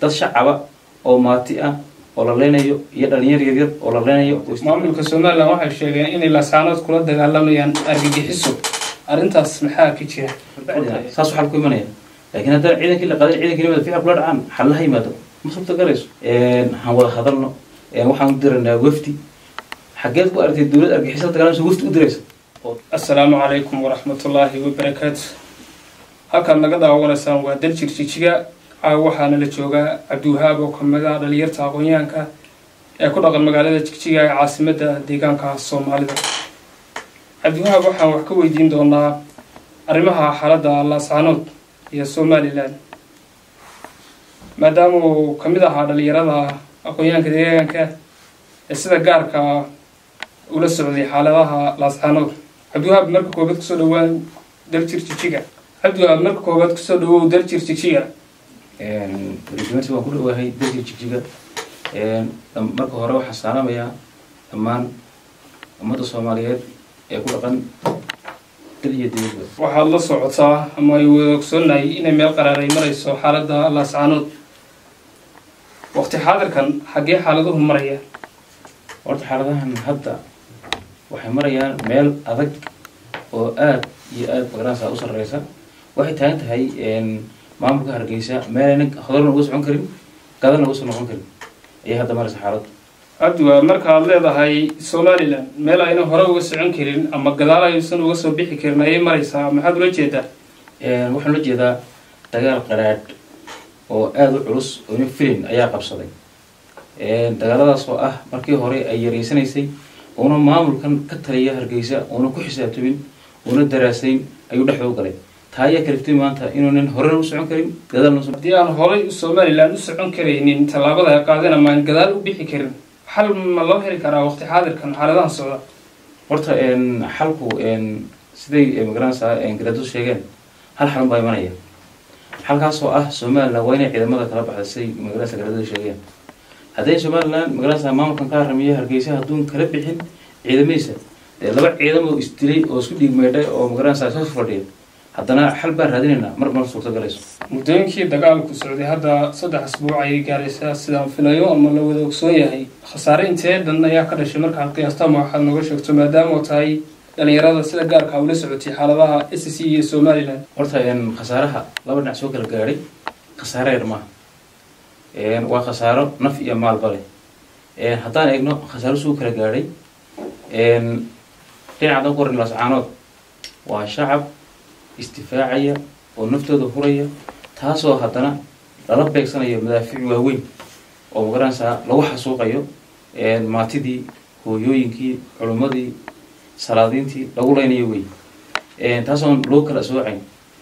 dad shacaba oo maati ah oo la leynayo iyo dhalinyar yaryar oo la leynayo maamulka somalilan waxay sheegeen inay lasaanood kula dagaalamayaan argagixiso arrintaas maxaa ka jira saas xal ku imanaya laakiin haddana ciidankii la qaday ciidankii nimada ficil kula dhacaan xal la yimaado ma suurta galayso han wada hadalno waxaan u diraynaa wafdi xageed ku aragtay dowlad argixisada dagaalamsa wafdi u diraysa assalaamu calaykum waraxmatullaahi wabarakaatu halkaad naga daawanaysaan waa daljir jijiga caawa waxaana la joogaa cabdiwahaab oo kamid ah dhalinyarta aqoon-yahanka ee ku dhaqan magaalada jigjiga ee caasimadda deegaanka soomaalida cabdiwahaab waxaan wax ka weydiin doonaa arrimaha xaaladda laascaanood iyo somalilan maadaama uu kamid ahaa dhalinyarada aqoon-yahanka deegaanka ee sida gaarka ula socday xaaladaha laascaanood cabdiwahaab marka koobaad kusoo dhawaa daljir jijiga cabdiwahaab marka koobaad kusoo dhawow daljir jijiga resimenty waan ku dhawahay dalka jigjiga marka hore waxaan salaamayaa dhammaan ummadda soomaaliyeed ee ku dhaqan dal iyo dibadba waxaad la socotaa ama ay wada ogsoonahay inay meel qaraaray marayso xaaladda laascaanood waqti xaadirkan xaggee xaaladuhu maraya horta xaaladahan hadda waxay marayaan meel adag oo aada iyo aada magaranaysa u sarreysa waxay taagan tahay maamulka hargeysa meelayna hodalna uga socon karin gadalna uga soo noqon karin ayay hadda maraysa xaaladdu cabdiwahaab markaad leedahay somalilan meel ayna hore uga socon karin ama gadaal aysan uga soo bixi karin ayay maraysaa maxaad ula jeedaa waxaan ula jeedaa dagaal qaraadh oo aada u culus oo ina filin ayaa qabsaday dagaaladaas oo ah markii hore ay yareysanaysay uuna maamulkan ka taliya hargeysa uuna ku xisaabtamin uuna daraasayn ayuu dhexda u galay taa ayaa kaliftay maanta inuunan horena u socon karin gadaalna haddii aan horay somalilan u socon karaynin tallaabada ay qaadeen ama aan gadaal u bixi karin xal ma loo heli karaa waqti xaadirkan xaaladahan socda horta xalku siday magaranaysaa garaadadu sheegeen hal xalun baa imanaya xalkaas oo ah somalilan waa inay ciidamada kala baxda siday magaranaysa garaadadu sheegeen hadday somalilan magaranaysa maamulkan ka haramiyo hargeysa hadduun kala bixin ciidamadiisa dee laba ciidam oo isdilay oo isku dhiig meydhay oo magaranaysa soo fadhiya haddana xal baan raadinaynaa mar mar suurta galayso muddooyinkii dagaalku socday hadda saddex asbuuc ayay gaaraysaa sidaan filayo ama la wada ogsoon yahay khasaare intee dhan ayaa ka dhashay markaad qiyaasta ama waxaad nooga sheegto maadaama oo tahay dhalinyarada sida gaarka ula socotay xaaladaha s c iyo somalilan horta khasaaraha laba dhinac soo kala gaadhay khasaare yar maaha waa khasaaro naf iyo maalba leh haddaan eegno khasaaro suu kala gaadhay dhinacadan ku horin laascaanood waa shacab istifaacaya oo naftooda huraya taasoo haddana lala beegsanayo madaafiic waaweyn oo magaranaysaa lagu xasuuqayo maatidii hooyooyinkii culummadii salaadiintii lagu leynayo wey taasoon loo kala soocayn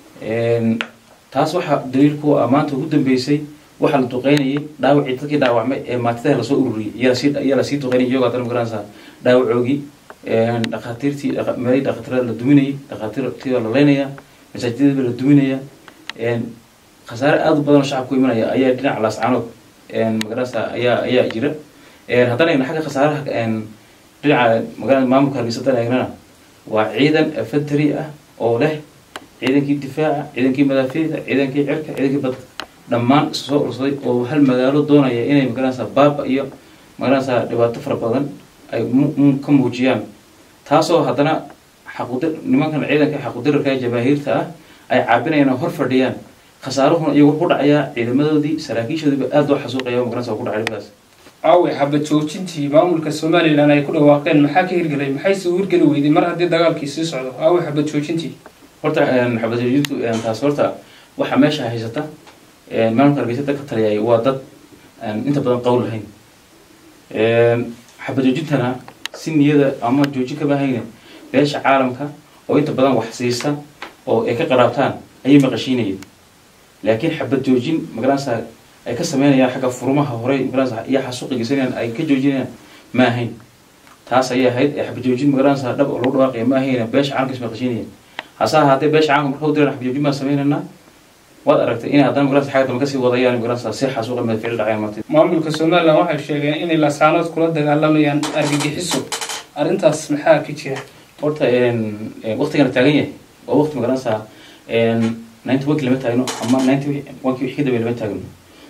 taas waxaa daliilku ah maanta ugu dambeysay waxaa la duqeynayay dhaawacii dadkii dhaawacmay ee maatidaha lasoo ururiyay iyaa lasii duqeynay iyagoo haddana magaranaysaa dhaawacoogii dhakhaatiirtii meelay dhakhaatiirada la duminayay dhakhaatiirtiibaa la leynaya masaajidadiiba la duminaya khasaare aada u badan oo shacabku imanaya ayaa dhinaca laascaanood magaranaysa ayaa ayaa jira haddana eegna xagga khasaaraha dhinaca magaalada maamulka hargeysa haddana eegnana waa ciidan infantry ah oo leh ciidankii difaaca ciidankii madaafiicda ciidankii cirka ciidankii badda dhammaan isu soo ursaday oo hal magaalo doonaya inay magaranaysa baaba iyo magaranaysa dhibaato fara badan ay ka muujiyaan taasoo haddana xaqudir nimankan ciidanka xaqudirarka ee jamaahiirta ah ay caabinayaan oo hor fadhiyaan khasaaruhuna iyagu ku dhacayaa ciidamadoodii saraakiishoodiiba aada loo xasuuqaya magaranaysa ku dhacay dhibkaas aawe xabad joojintii maamulka somalilan ay ku dhawaaqeen maxaa ka hirgelay maxayse u hirgeli weyday mar haddii dagaalkii sii socdo aawe xabad joojintii horta xabad joojintu taas horta waxaa meesha haysata maamulka hargeysa dadka taliyay waa dad inta badan qowl lahayn xabad joojintana si niyada ama joojin kama hayne beesha caalamka oo inta badan wax siisa oo ay ka qaraabtaan ayay maqashiinayeen laakiin xabad joojin magaranaysa ay ka sameynayaan xagga furmaha hore magaranaysa iyo xasuuqi geysanayaan ay ka joojinayaan ma ahayn taas ayay ahayd ee xabad joojin magaranaysa dhab oo lagu dhawaaqaya ma ahayna beesha caalamka is maqashiinayeen hase ahaatee beesha caalamka marka u diraan xabad joojin baan sameynaynaa waad aragtay inay haddana magaranaysa xagga dambe kasii wadayaan magaranaysa si xasuuqa madficil dhacayaan marti maamulka somalilan waxay sheegeen inay lasaanood kula dagaalamayaan argagixiso arrintaas maxaa ka jira horta waqtigana taagan yahay waa waqti magaranaysa ninety one lama taagno ama ninety one wixii ka dambeya lama taagno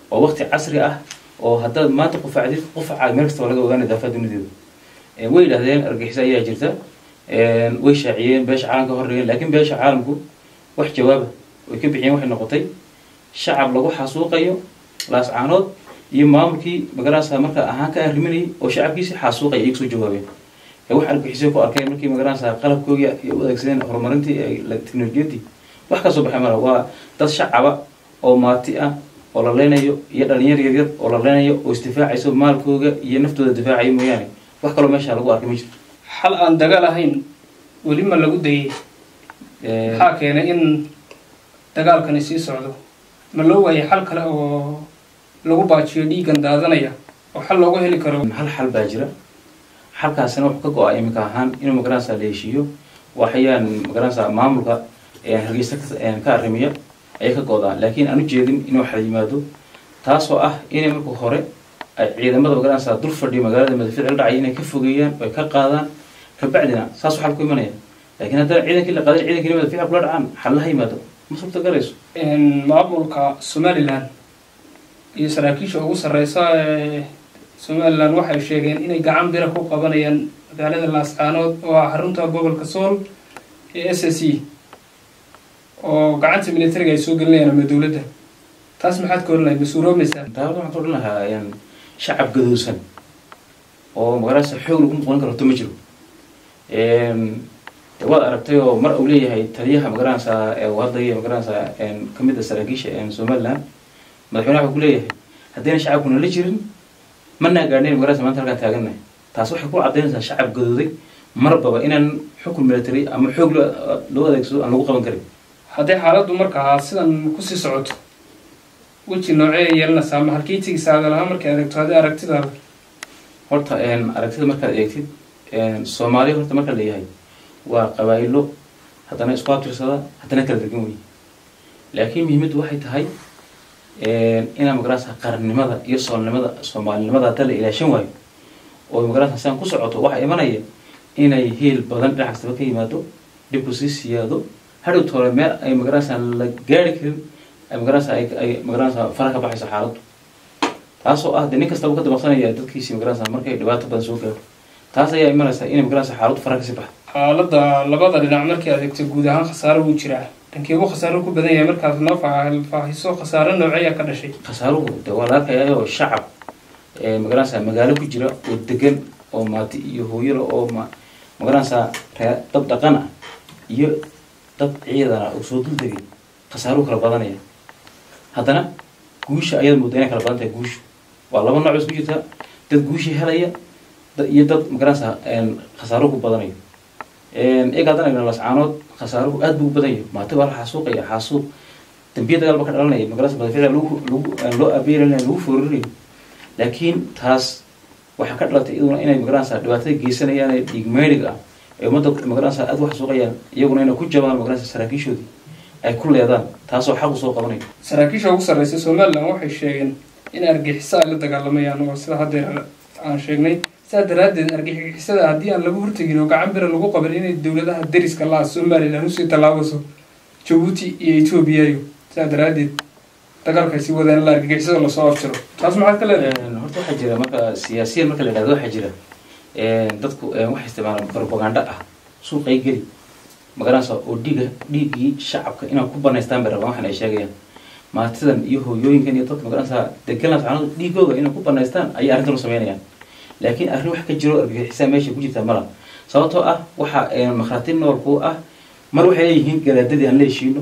oo waqti casri ah oo haddaad maanta qufacdid qufaca meel kastaba laga ogaanay daafaha dunideeda way yidhahdeen argixisa ayaa jirta way shaaciyeen beesha caalamka hordhigeen laakiin beesha caalamku wax jawaaba way ka bixiyeen waxay noqotay shacab lagu xasuuqayo laascaanood iyo maamulkii magaranaysa marka ahaan ka arriminayay oo shacabkiisi xasuuqaya ay kusoo jawaabeen wax argixisay ku arkeen markii magaranaysa qalabkoogii ay u adeegsadeen horumarintii teknolojiyadii wax kasoo baxay mala waa dad shacaba oo maati ah oo la leynayo iyo dhalinyar yaryar oo la leynayo oo isdifaacayso maalkooga iyo naftooda difaacayo mooyaane wax kaloo meesha lagu arkay ma jirto xal aan dagaal ahayn weli ma lagu dayay maxaa keenay in dagaalkani sii socdo ma loo waayay xal kale oo lagu baajiyo dhiiggan daadanaya oo xal loogu heli karo hal xal baa jira xalkaasina wuxuu ka go-a iminka ahaan inuu magaranaysa la heshiiyo waxayaan magaranaysa maamulka hargeysa ka arrimiya ayay ka go-daan laakiin aan u jeedin inuu xal yimaado taasoo ah inay marka hore ay ciidamada magaranaysa dul fadhiyo magaalada madaficil dhacay inay ka fogeeyaan oy ka qaadaan kabacdina saasuu xal ku imanaya laakiin haddana ciidankii la qaadan ciidankii madaficil kula dhacaan xallaha yimaado ma suurtagarayso maamulka somalilan iyo saraakiisha ugu sarreysa ee somalilan waxay sheegeen inay gacan bira ku qabanayaan magaalada laascaanood oo ah xarunta gobolka sool ee s s e oo gacanta militariga ay soo gelinayaan ama dowladda taas maxaad ka oranlahay mas-uuloomaysaa taabada waxaan ka odhan lahaa shacab gadoosan oo magaranaysa xoog lagu noqon karo to ma jiro waad aragtay oo mar uu leeyahay taliyaha magaranaysa uu hadlaya magaranaysa kamid a saraakiisha somaliland madaxweynaha wuxuu ku leeyahay haddayna shacabkuna la jirin manaa gaadhnayn magaranaysa maanta halkaan taagannahay taas waxay ku caddaynaysaa shacab gadooday marbaba inaan xukun military ama xoog loo adeegsado aan lagu qaban karin hadday xaaladdu markaa sidan kusii socoto weji noocee yeelanaysaa ma halkii tigisaada lahaa markay adeegto haddii aragtidaada horta aragtida markaad eegtid soomaaliya horta marka leeyahay waa qabaayilo haddana isku abtirsada haddana kala degan wey laakiin muhiimaddu waxay tahay inaa magaranaysa qarannimada iyo soolnimada soomaalinimada hadda la ilaashan waayo oo magaranaysa siaan ku socoto waxaa imanaya inay heel badan dhinac kastaba ka yimaado dhibku sii siyaado hadhow toole meel ay magaranaysa la gaari karin ay magaranaysa ay magaranaysa fara ka baxayso xaaladdu taasoo ah de nin kastaba ka dabaqsanaya dadkiisi magaranaysa markay dhibaato badan soo gaaro taas ayaa imanaysa inay magaranaysa xaaladdu fara kasii baxdo xaaladda labada dhinac markii adeegto guud ahaan khasaaro wuu jiraa dhankeebu khasaaro ku badan yahay markaad noo faahiso khasaaro nooceeya ka dhashay khasaaruhu de waa la arkayaayo shacab magaranaysa magaalo ku jira oo degan oo maati iyo hooyala oo ma magaranaysa ree dad dhaqan ah iyo dad ciidana oo soo dul degay khasaaruhu kala badanaya haddana guusha ayaad moodaa inay kala badan tahay guushu waa laba nooc isku jirta dad guushii helaya iyo dad magaranaysa khasaaruhu ku badanayo iyaga haddana igna lascaanood khasaaruhu aad buu u badan yahay maati baa la xasuuqaya xasuuq dambiya dagaal ba ka dhalanaya magaranaysa madaficda lagu lagu loo abeeranayo lagu foorinayo laakiin taas waxaa ka dhalatay iyaduna inay magaranaysa dhibaatada geysanayaan ee dhiigmeydhiga ah ee ummadda magaranaysa aad u xasuuqayaan iyaguna inay ku jabaan magaranaysa saraakiishoodii ay ku leedaan taasoo xaq usoo qabanaya saraakiisha ugu sarreysa somalilan waxay sheegeen in argixiso ay la dagaalamayaan oo sida haddeer aan sheegnay sidaa daraaddeed argixisada haddii aan lagu hortegin oo gacan bira lagu qaban inay dowladaha deriska la-a somalilan usii tallaabaso jabuuti iyo etoobiyayo sidaa daraaddeed dagaalkay sii wadaan la argixisada lasoo afjiro taas maxaad ka leedahay horta waxaa jira marka siyaasiyan marka la yidhahdo waxaa jira dadku waxay isticmaalaan propaganda ah suuqay geli magaranaysa oo dhiiga dhiiggii shacabka inaan ku banaystaan bay rabaan waxan ay sheegayaan maatidan iyo hooyooyinkan iyo dadka magaranaysa deganaa saxanadu dhiigooga inay ku banaystaan ayay arrintan u sameynayaan laakiin arrin wax ka jiro argagixisaa meesha ku jirta mala sababtoo ah waxa makhraati nool ku ah mar waxay leeyihiin garaadadii aan la heshiino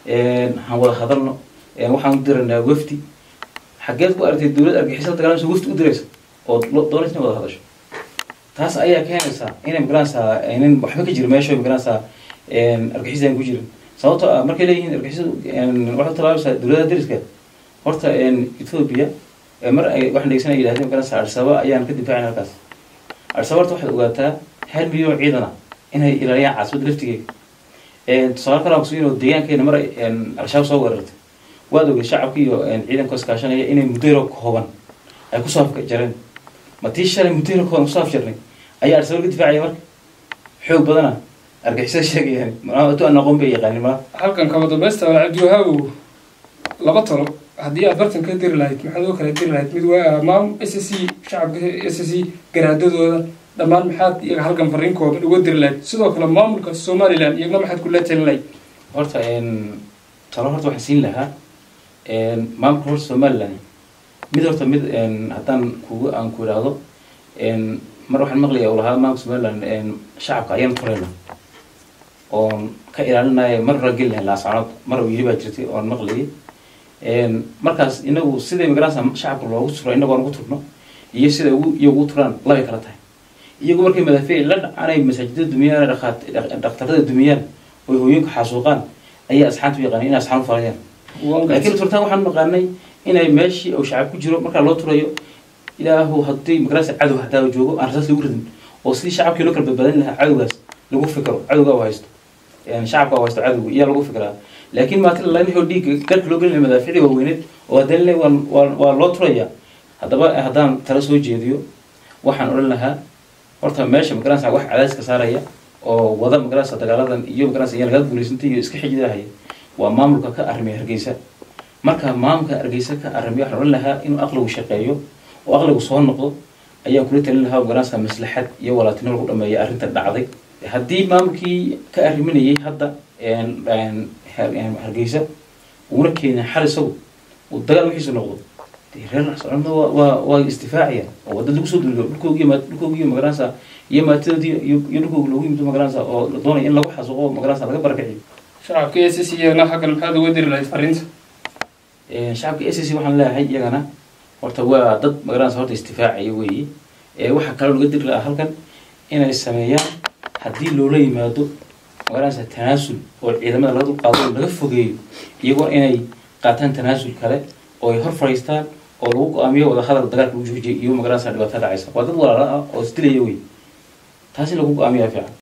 han wada hadalno waxaan u diraynaa wafdi xaggeed ku aragtay dowlad argixisa dagaalamsa wafdi u diraysa oo doonaysa inay wada hadasho taas ayaa keenaysaa inay magaranaysaa nin waxba ka jiro meesha magaranaysaa argixisaan ku jirin sababtoo ah markay leeyihiin argixisadu waxay talaabaysaa dowladaha deriska horta ethoobia mar ay waxaan dhegeysan ay yidhahdeen magaranaysa arsaba ayaan ka difaacin halkaas arsaba horta waxaad ogaataa hal milyan ciidana inay ilaaliyaan caasimada laftigeeda tusaale kale aan kusuginoo deegaankeena mar ay al-shabaab soo weerartay waad ogay shacabka iyo ciidanka iskaashanaya inay muddo kooban ay kusoo afjareen ma tii shalay muddo kooban kusoo afjarnay ayaa arsaba ka difaacaya marka xoog badana argixisada sheegayaan tu aan aqoon bay yaqaanin ma halkan kaba dambaysta cabdiwahaabow laba talo haddii aad bartan ka diri lahayd maxaad oo kala diri lahayd mid waa maam s c shacabka s c garaadadooda dhammaan maxaad iyaga halkan fariinkooda uga diri lahayd sidoo kale maamulka somalilan iyagna maxaad kula talin lahayd horta talo horta waxaan siin lahaa maamulka horta somaliland mid horta mid haddaan kugu aan ku idhaahdo mar waxaan maqlaya u lahaa maamulka somaliland shacabka ayaan furayna oon ka ilaalinaya mar hore geli lahay laascanood mar uu yiri baa jirtay oon maqlayay markaas inagu siday magaranaysa shacabka loogu turo inagu aan ugu turno iyo sida ugu iyo ugu turaan labay kala tahay iyagu markay madaafiic la dhacanay masaajidada dumiyaan dhakhtarada dumiyaan oy hooyinka xasuuqaan ayaa asxaanta u yaqaanay inay asxaan u falayaan laakiin turtaan waxaan maqaanay inay meeshii uu shacab ku jiro markaa loo turayo ilaahu haddii magaranaysa cadow hadaa joogo aan rasaas lagu ridin oo sidii shacabkii loo kala badbaadin lahaa cadowgaas lagu fikro cadowga u haysto shacabka u haysto cadowga iyaa lagu fikraa laakiin maati lalahoo dhiigga garka loo gelinaya madaaficdii waaweyneed oo haddana le waa loo turaya haddaba haddaan tala soo jeediyo waxaan odhan lahaa horta meesha magaranaysa wax cadayska saaraya oo wada magaranaysa dagaaladan iyo magaranaysa iyaa lagaa guulaysantay iyo iska xijidahaya waa maamulka ka arrimaya hargeysa marka maamulka hargeysa ka arrimaya waxaan odhan lahaa inuu aqligu shaqeeyo oo aqligu soo noqdo ayaan kula talin lahaa magaranaysa maslaxad iyo walaatinimo lagu dhameeya arrinta dhacday haddii maamulkii ka arriminayay hadda hargeysa uuna keenin xal isagu uu dagaal wixiisu noqdo reer socomada waa waa istifaacaya oo dad lagu soo duliyo dhulkoogi dhulkoogi magaranaysa iyo maatidoodii iyo dhulkoogi loogu yimid magaranaysa oo la doonaya in lagu xasuuqo magaranaysa laga barakiciyo shacabka s c iyagana xaggan maxaad uga diri lahayd fariinta shacabka s c waxaan leeyahay iyagana horta waa dad magaranaysa horta istifaacaya weeye waxaa kaloo laga diri lahaa halkan inay sameeyaan haddii loola yimaado magaranaysa tanaasul oo ciidamada laga dulqaado oo laga fogeeyo iyagoo inay qaataan tanaasul kale oo ay hor fadhiistaan oo lagu go-aamiyo wada hadal dagaalka lagu joojiyo iyo magaranaysa dhibaato dhacaysa waa dad walaala ah oo isdilaya wey taas in lagu go-aamiyaa fiican